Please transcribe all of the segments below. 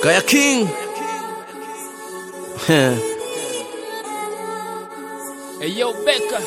Kaya King. Heh. Hey yo, Becca.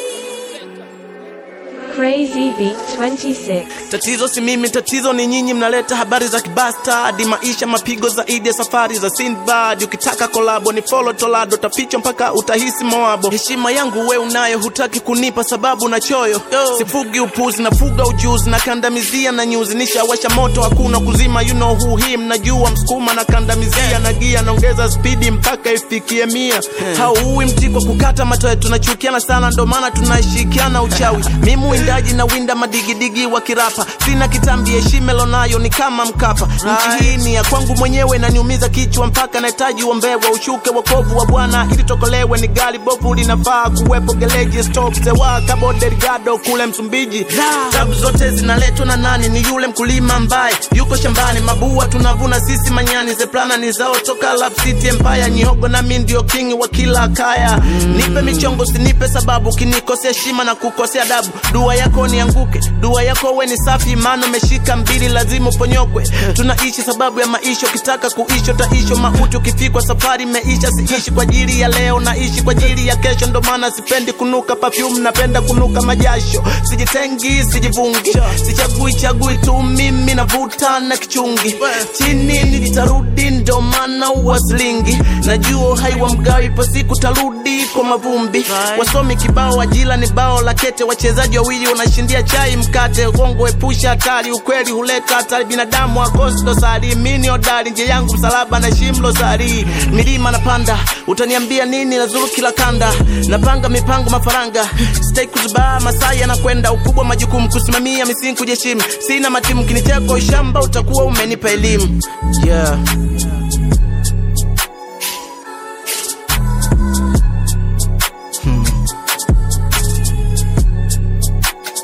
Crazy Beat 26. Tatizo si mimi, tatizo ni nyinyi, mnaleta habari za kibasta hadi maisha mapigo zaidi ya safari za Sinbad. Ukitaka kolabo ni follow Tolado, tapichwa mpaka utahisi moabo. Heshima yangu we unayo, hutaki kunipa sababu na choyo. Sifugi upuzi, nafuga ujuzi, na kandamizia na nyuzi, nishawasha moto, hakuna kuzima. You know who him, najua msukuma na kandamizia na gia, naongeza spidi mpaka ifikie mia. Hauui mti kwa kukata matoe, tunachukiana sana, ndo maana tunashikiana uchawi. Mimi mwindaji na winda madigidigi wa kirapa, sina kitambi, heshima lonayo ni kama Mkapa. Nchi hii ni ya kwangu mwenyewe, naniumiza kichwa mpaka nahitaji uombewa, ushuke wokovu wa Bwana ili tokolewe. Ni gari bovu linafaa kuwepo geleji, stop sewa Cabo Delgado kule Msumbiji. Tabu zote zinaletwa na nani? Ni yule mkulima ambaye yuko shambani, mabua tunavuna sisi manyani, zeplana ni zao toka Love City Empire, nyihogo nami ndio king wa kila kaya. Nipe michongo, sinipe sababu, kinikosea heshima na kukosea adabu. Dua yako nianguke, dua yako we ni safi, imani umeshika mbili, lazima uponyokwe. Tunaishi sababu ya maisha, ukitaka kuishi utaisho mauti, ukifikwa safari imeisha. Siishi kwa ajili ya leo, naishi kwa ajili ya kesho, ndo maana sipendi kunuka perfume, napenda kunuka majasho. Sijitengi, sijivungi, sichagui chagui tu, mimi navuta na kichungi chini, nitarudi, ndo maana uwaslingi. Najua haiwa mgawi, ipo siku tarudi kwa mavumbi. Wasomi kibao, ajira ni bao la kete, wachezaji wawili wanashindia chai mkate. Uongo epusha hatari, ukweli huleta hatari. Binadamu akosi dosari, mini odari, nje yangu msalaba na shimlo sari. Milima napanda, utaniambia nini? Nazuru kila kanda, napanga mipango mafaranga, sitaki kuzubaa. Masai yanakwenda, ukubwa majukumu, kusimamia misingi, kujiheshimu. Sina matimu, kinicheko shamba, utakuwa umenipa elimu yeah.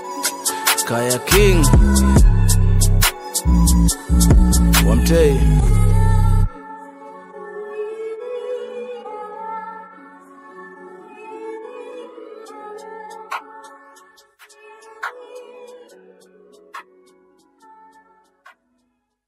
Kaya King Wamtei